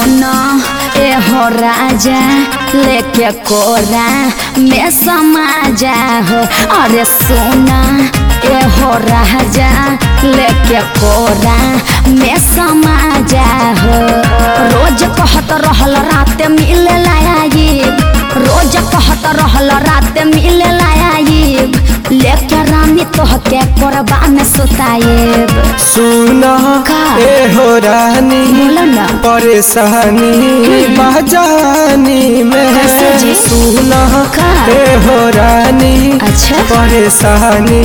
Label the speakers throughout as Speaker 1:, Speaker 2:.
Speaker 1: सोना ए हो राजा लेके कोरा में समा जा हो अरे सोना ए हो राजा लेके कोरा में समा जा हो रोज कहत रहल रात मिले लायाब रोज कहत रहल रात मिले लायाब लेके रानी तोहके कोरबा में सुताएब
Speaker 2: सुना
Speaker 1: का?
Speaker 2: ए हो रानी
Speaker 1: बोलो ना
Speaker 2: परेशानी बजानी में
Speaker 1: कैसे जी?
Speaker 2: सुना
Speaker 1: का?
Speaker 2: ए हो रानी
Speaker 1: अच्छा
Speaker 2: परेशानी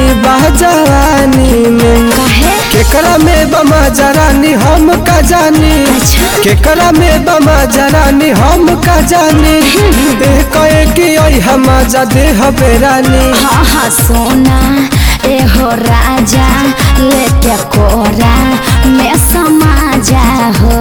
Speaker 2: बजानी में
Speaker 1: काहे
Speaker 2: केकरा में बमा जरानी हम का जानी
Speaker 1: अच्छा।
Speaker 2: केकरा में बमा जरानी हम का जानी ए कहे कि ओई हम जा दे हबे रानी
Speaker 1: हाँ हाँ सोना ए हो राजा लेके कोरा में समा जा हो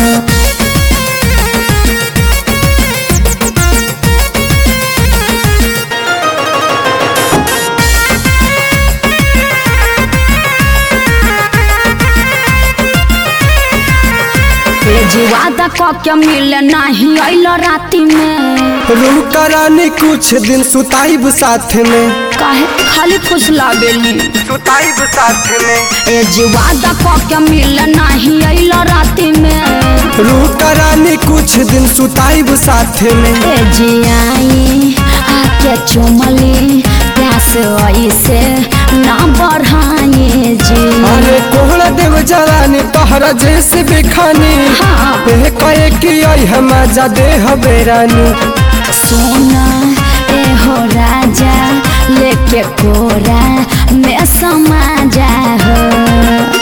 Speaker 1: ए जी वादा क के मिले नहीं अइल राती में
Speaker 2: रूम रानी कुछ दिन सुताइब साथ में
Speaker 1: काहे खाली खुश लागेली
Speaker 2: सुताइब साथ में
Speaker 1: ए जी वादा क के मिले नहीं अइल राती में
Speaker 2: रूम रानी कुछ दिन सुताइब साथ में
Speaker 1: ए जी आई आके चुमली प्यास ऐसे ना बढ़ाए जी
Speaker 2: अरे कोहड़ा देव जरानी तोहरा जैसे बेखानी
Speaker 1: हाँ।
Speaker 2: ए कहे कि ओई हम जा दे हबे रानी
Speaker 1: सोना ए हो राजा लेके कोरा में समा जा हो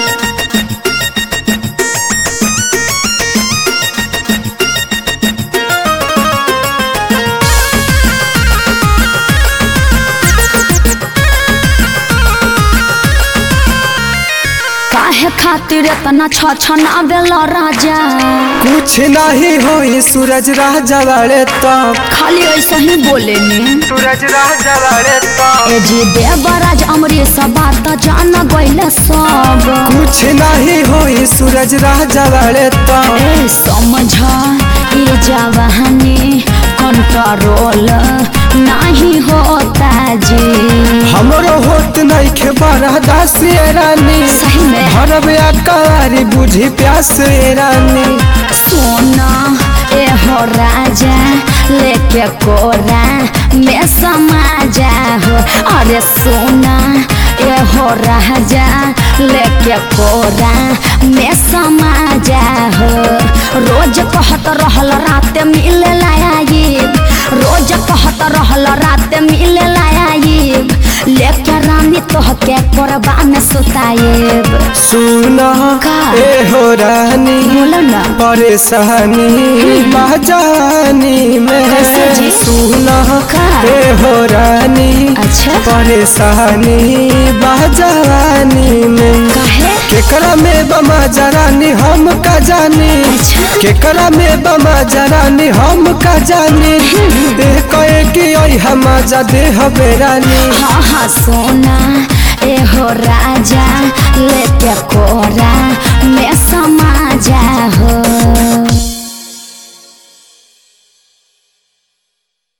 Speaker 1: काहे खातिर इतना छ छना बेला राजा
Speaker 2: कुछ नहीं होई सूरज राजा वाले तब
Speaker 1: खाली ऐसा ही बोले ने
Speaker 2: सूरज राजा वाले तब
Speaker 1: ए जी देवराज अमरीश बात जान गइले सब
Speaker 2: कुछ नहीं होई सूरज राजा वाले तब
Speaker 1: ए समझ ये जवानी कंट्रोल नहीं होता जी
Speaker 2: हमरो होत नहीं खे बड़ा दास ये रानी
Speaker 1: सही में
Speaker 2: भरब अकारी बुझी प्यास ये रानी
Speaker 1: सोना ए हो राजा लेके कोरा में समा जा हो अरे सोना ए हो राजा लेके कोरा में समा जा हो रोज कहत रहल रात मिले लायाब रोज कहत रहल रात मिले लायाब लेके रानी तोहके कोरबा में सुताएब
Speaker 2: सुना
Speaker 1: का?
Speaker 2: ए हो रानी
Speaker 1: बोलो ना
Speaker 2: परेशानी बजानी
Speaker 1: कैसे
Speaker 2: में
Speaker 1: जी?
Speaker 2: सुना
Speaker 1: का?
Speaker 2: ए हो रानी
Speaker 1: अच्छा
Speaker 2: परेशानी बजानी में
Speaker 1: काहे
Speaker 2: केकरा में बमा जरानी हम का जानी
Speaker 1: अच्छा।
Speaker 2: केकरा में बमा जरानी हम का जानी ए कहे कि ओई हम जा दे हबे रानी
Speaker 1: हाँ हाँ सोना ए हो राजा लेके कोरा में समा